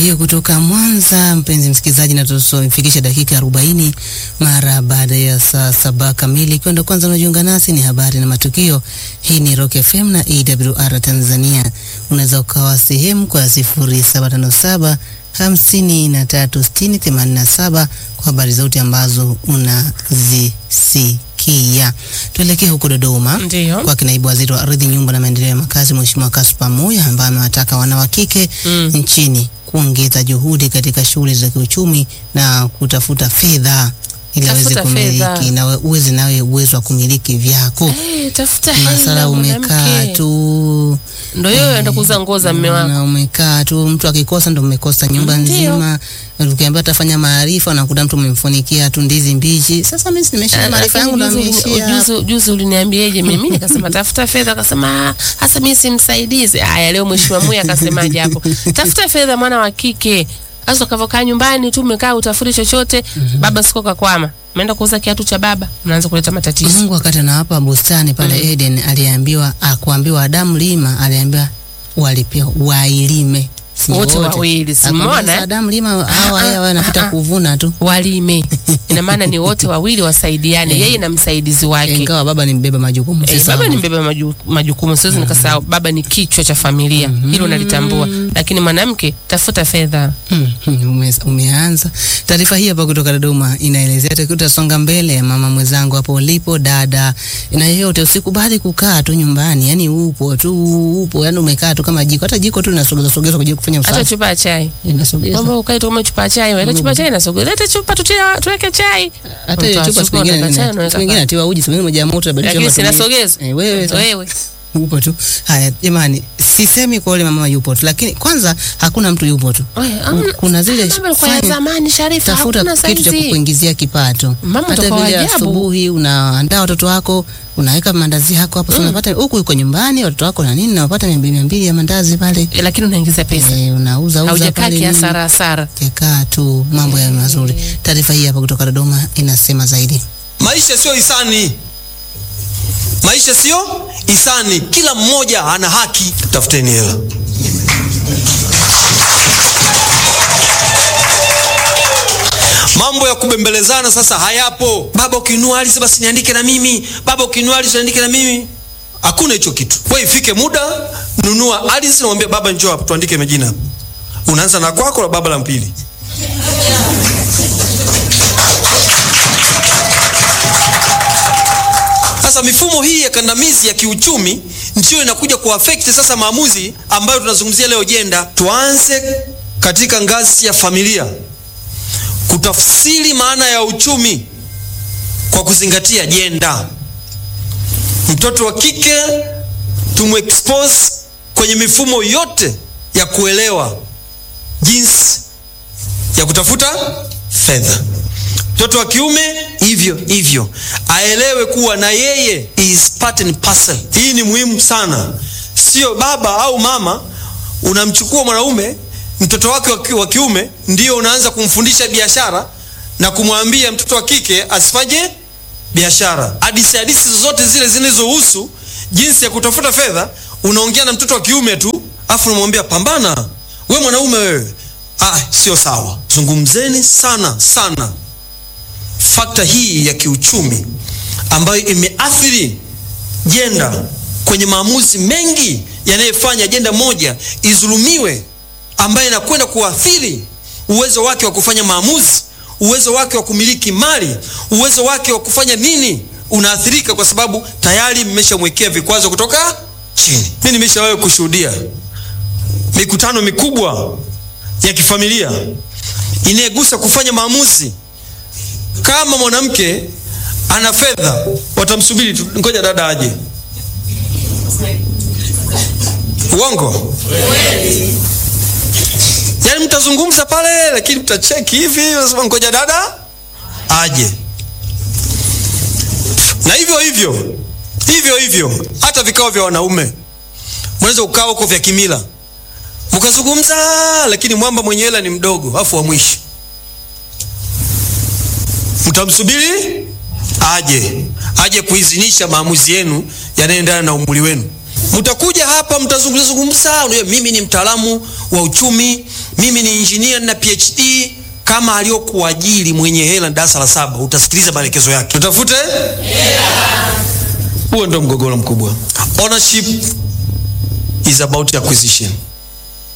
hiyo kutoka Mwanza, mpenzi msikilizaji, na tusofikisha dakika arobaini mara baada ya saa saba kamili. Ikiwa ndo kwanza unajiunga nasi, ni habari na matukio. Hii ni Rock FM na AWR Tanzania. Unaweza ukawa sehemu kwa sifuri saba tano saba hamsini na tatu sitini themanini na saba kwa habari zote ambazo unazisikia. Tuelekee huko Dodoma Ndio. kwa naibu waziri wa ardhi, nyumba na maendeleo ya makazi, Mheshimiwa Kaspa Moya ambaye amewataka wana wa kike Mm. nchini kuongeza juhudi katika shughuli za kiuchumi na kutafuta fedha ili aweze Tafuta fedha. kumiliki na we- uweze nawe uwezo wa kumiliki vyako. Eh, tafuta Masala hela umekaa mwanamke. tu Ndio hiyo enda kuuza nguo za mme wako. na umekaa tu, mtu akikosa ndo mmekosa nyumba Ndio. nzima. Ukiambia atafanya maarifa, unakuta mtu umemfunikia tu ndizi mbichi. Sasa mimi nimesha maarifa yangu ndo Juzi- ameishia hapa. juzi- Juzi uliniambiaje mimi? Nikasema tafuta fedha, akasema "Ah, hasa mimi simsaidizi. Haya, leo mheshimiwa Muya akasemaje hapo? Tafuta fedha, mwana wa kike. Sasa ukavokaa nyumbani tu umekaa utafuti chochote, baba siko kakwama, umeenda kuuza kiatu cha baba, unaanza kuleta matatizo. Mungu wakati anawapa bustani pale Eden aliambiwa akuambiwa Adamu lima, aliambiwa walipewa wailime Si Wote wawili, si Akamwambia, umeona, "Sasa eh? Adamu lima hawa Ah, hawa ah, wanapita ah, kuvuna tu, Walime, ina maana ni wote wawili wasaidiane, yeye na msaidizi wake. ingawa baba ni mbeba majukumu. Eh, sasa baba ni mbeba maju, majukumu, siwezi nikasahau. Baba ni kichwa cha familia, hilo nalitambua, lakini mwanamke tafuta fedha. Hmm, hmm, ume- umeanza taarifa hii hapa kutoka Dodoma inaelezea tukiwa tutasonga mbele. Mama mwenzangu hapo ulipo, dada na yeyote, usikubali kukaa tu nyumbani, yani upo tu upo, yani umekaa tu kama jiko, hata jiko tu linasogezwa sogezwa kwa ajili ya kufanya Hata usafi, chupa ya chai, linasogezwa kwamba ukae tu kama chupa ya chai, ile chupa ya chai inasogea, leta chupa tutia, tuweke chai. hata hiyo Unatoa chupa siku chupa, nyingine unaweka chai, siku unaweka nyingine pale. atiwa uji, siku nyingine moja ya moto inabadilisha Lakini matumizi. sinasogezwa Eh, wewe sasa. wewe upo tu. Haya jamani, sisemi kwa yule mama yupo tu, lakini kwanza hakuna mtu yupo tu. Wewe, amna- Kuna zile mambo yalikuwa ya fanya- zamani, Sharifa, tafuta hakuna kitu cha saizi. kukuingizia kipato. Mama Hata utakuwa vile ajabu. asubuhi unaandaa watoto wako, unaweka mandazi yako hapo, mm. unapata huku yuko nyumbani watoto wako na nini, na unapata mia mbili mia mbili ya mandazi pale, Eh, lakini unaingiza pesa, eh, unauza uza haujakaa pale nini. kiasara asara. Kekaa tu, mambo ya mazuri. Taarifa hii hapa kutoka Dodoma inasema zaidi. Maisha sio hisani, maisha sio hisani. Kila mmoja ana haki. Tafuteni hela. Mambo ya kubembelezana sasa hayapo. Baba ukinunua ardhi basi niandike na mimi, baba ukinunua ardhi niandike na mimi. Hakuna hicho kitu. Wewe ifike muda, nunua ardhi na mwambie baba, njoo hapa tuandike majina hapa. Unaanza na kwako la baba la mpili. Sasa mifumo hii ya kandamizi ya kiuchumi ndio inakuja kuaffect sasa maamuzi ambayo tunazungumzia leo jenda. Tuanze katika ngazi ya familia kutafsiri maana ya uchumi kwa kuzingatia jenda. Mtoto wa kike tumexpose kwenye mifumo yote ya kuelewa jinsi ya kutafuta fedha. Mtoto wa kiume hivyo hivyo, aelewe kuwa na yeye is part and parcel. Hii ni muhimu sana, sio baba au mama unamchukua mwanaume mtoto wake wa ki- wa kiume ndio unaanza kumfundisha biashara na kumwambia mtoto wa kike asifanye biashara. Hadithi hadithi zozote zile zinazohusu jinsi ya kutafuta fedha, unaongea na mtoto wa kiume tu, afu unamwambia pambana, we mwanaume wewe. Ah, sio sawa. Zungumzeni sana sana fakta hii ya kiuchumi ambayo imeathiri jenda kwenye maamuzi mengi yanayofanya jenda moja izulumiwe, ambayo inakwenda kuathiri uwezo wake wa kufanya maamuzi, uwezo wake wa kumiliki mali, uwezo wake wa kufanya nini, unaathirika kwa sababu tayari mmeshamwekea vikwazo kutoka chini. Mimi nimeshawahi kushuhudia mikutano mikubwa ya kifamilia inayegusa kufanya maamuzi kama mwanamke ana fedha watamsubiri tu, ngoja dada aje. Uongo? Yaani mtazungumza pale, lakini mtacheki hivi, unasema ngoja dada aje. Na hivyo hivyo hivyo hivyo, hata vikao vya wanaume mnaweza ukaa huko vya kimila mkazungumza, lakini mwamba mwenye hela ni mdogo, afu wa mwisho mtamsubiri aje aje kuidhinisha maamuzi yenu yanayoendana na umri wenu. Mtakuja hapa mtazungumza zungumza, unajua mimi ni mtaalamu wa uchumi, mimi ni injinia na PhD kama aliyokuajiri mwenye hela darasa la saba, utasikiliza maelekezo yake. Tutafute huo ndo mgogoro mkubwa. Ownership is about acquisition.